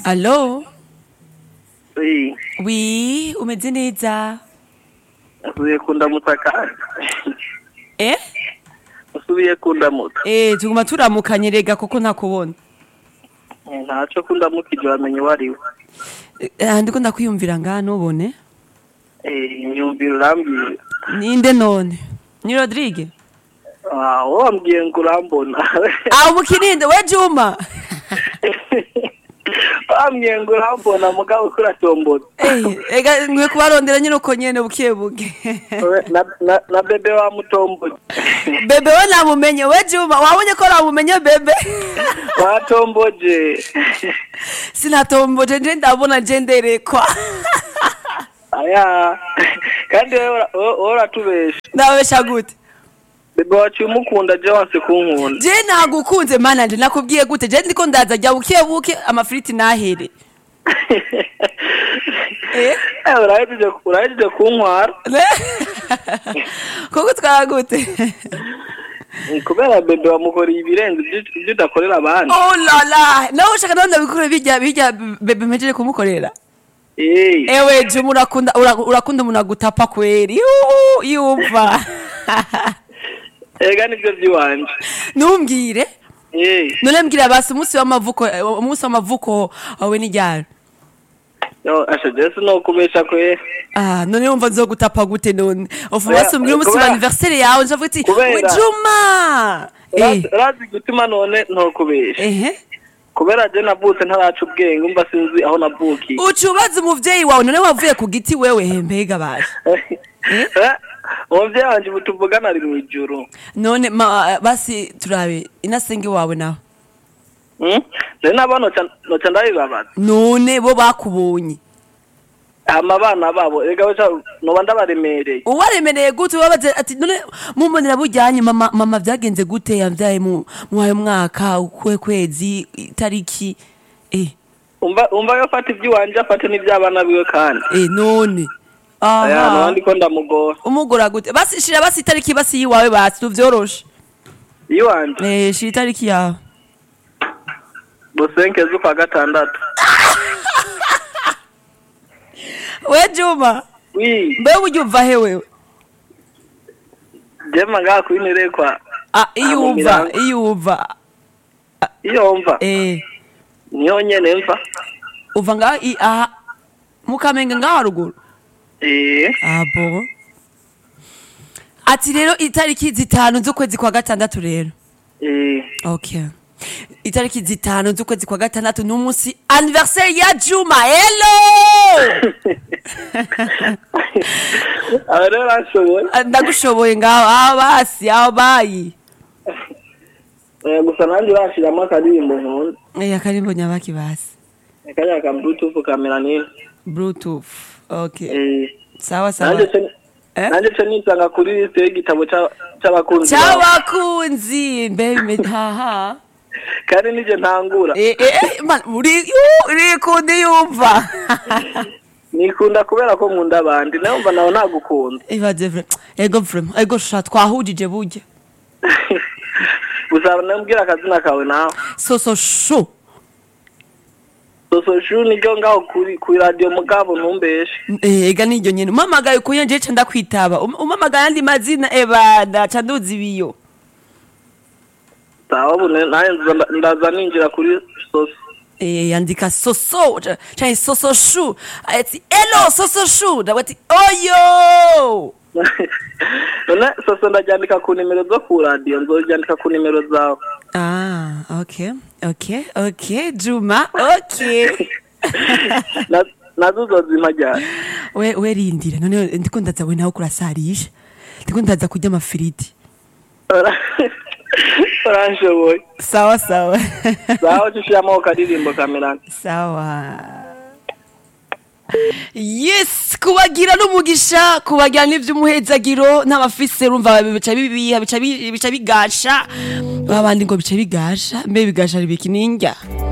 Allo? Oui, Oui, umeze neza? usubiye kundamutsa kandi Eh? usubiye kundamutsa Eh, tuguma turamukanye rega kuko ntakubona. Eh, ntaco kundamukije wamenye uwo ari we Eh, ndiko ndakwiyumvira ngaha nubone. Eh, imyumvire urambwira Ninde none? Ni Rodrigue? Ah, wowe wambwiye ngo urambona Ah, umukininde we Juma. wambwiye ngo urambona mugabo ko uratombona Eh, ega nkwiye kubarondera nyine uko nyene buke buke. na, na, na bebe wamutomboje Bebe we namumenye we Juma, wabonye ko namumenye bebe? watomboje Sinatomboje nje ndabona nje nderekwa. aya kandi wewe ura- wowe wowe uratubesha Ndabesha gute? bebe waciye umukunda je wanse kunkunda Je nagukunze mana nje nakubwiye gute? Je ndiko ndaza jya buke buke amafriti nahere. Eh? Eh, urahejeje urahejeje kuntwara Koko twara gute? Mm, kubera bebe wamukoreye ibirenze ibyo- ibyo udakorera abandi Oh la la, nawe ushaka nawe ndabikore bijya bijya bebe mpejeje kumukorera. Eh, Ewe Juma urakunda ura- urakunda umuntu agutapa kweri. Yuhu, Yumva. ega nibyo by'iwanje Numbwire. Eh, None mbwira basi umunsi w'amavuko umunsi w'amavuko wawe ni ryari? yo asha jesu no kubesha kwe Ah, none wumva nzogutapa gute none? Ofu Kubera- basi umbwire umunsi wa kubera- anniversaire yawe nzavuga ati kubera- we Juma. Eh. urazi gutuma none ntokubesha Ehe. kubera je navutse ntaraca ubwenge umva sinzi aho navukiye Ucubaza umuvyeyi wawe none wavuye ku giti wewe hembega baje. Eh, umuvyeyi wanje ubu tuvugana ari mw'ijuru None ma, basi turabe inasenge wawe nawe. Hmm? je nabo noca noca ndabibabaza None bo bakubonye. hama abana babo ega weca noba ndabaremereye Uwaremereye gute wabaze ati none mumbonera bujyanye mama mama vyagenze gute yavyaye mu mwayo mwaka ukwe kwezi itariki eh umva umva yo fata iby'iwanje afate n'iby'abana biwe kandi eh none aya aha nabandi ko ndamugora umugora gute basi shira basi itariki basi yiwawe basi tuvyoroshe iwanje eh shira itariki yawe busenke z'ukwa gatandatu we Juma wi mbe ujya uva he wewe jema ngaha kwinerekwa ah iyo mu uva Mirango. iyo uva iyo mva eh niyo nyene mva uva ngaho i aha mukamenga ngaho haruguru eh abo ati rero itariki zitanu z'ukwezi kwa gatandatu rero eh okay itariki zitanu z'ukwezi kwa gatandatu ni umunsi anniversaire ya juma hello aba rero arashoboye Ah, ndagushoboye ngaho aho basi aho bayi Eh, gusa nanjye urashiramo akaririmbo nkunda eh akarimbo nyabaki basi kariya ka bluetooth kamera nini bluetooth okay eh sawa sawa nanjye ce Eh? nanjye ce nisanga kuri liste y'igitabo ca- c'abakunzi bawe. cy'abakunzi mbe bime- haha kandi nije ntangura eh eh man uri yu- uri kundi yumva nikunda kubera ko nkunda abandi nayo mva nawe nagukunda ibaze vre ego vre ego sha twahujije burya gusa nambwira akazina kawe nawe soso shu sososhu niryo ngaho kuri kuri radio mugabo ntumbeshe Eh, ega niryo nyene umamagaye ukuye nje ca ndakwitaba Um- umamagaye andi mazina ebada ca nduzi ibiyo sawa bune naye nza- ndaza ninjira kuri soso Eh, yandika soso ca- canke soso shu ati elo soso shu ndawe ati oyo none soso ndaryandika ku nimero zo ku radio nzoryandika ku nimero zawe ah okay okay okay juma okay Na- nazo uzozimpa ryari we we rindira none ndiko ndaza we nawe kurasarisha ndiko ndaza kurya amafiriti uranshoboye sawa sawa sawa cushiramo karirimbo kamerana sawa yes kubagira n'umugisha kubagira n'ivy'umuhezagiro n'abafise urumva bica bibiha bica bi- bica bigasha babandi ngo bica bigasha mbe bigasha ribiki ninjya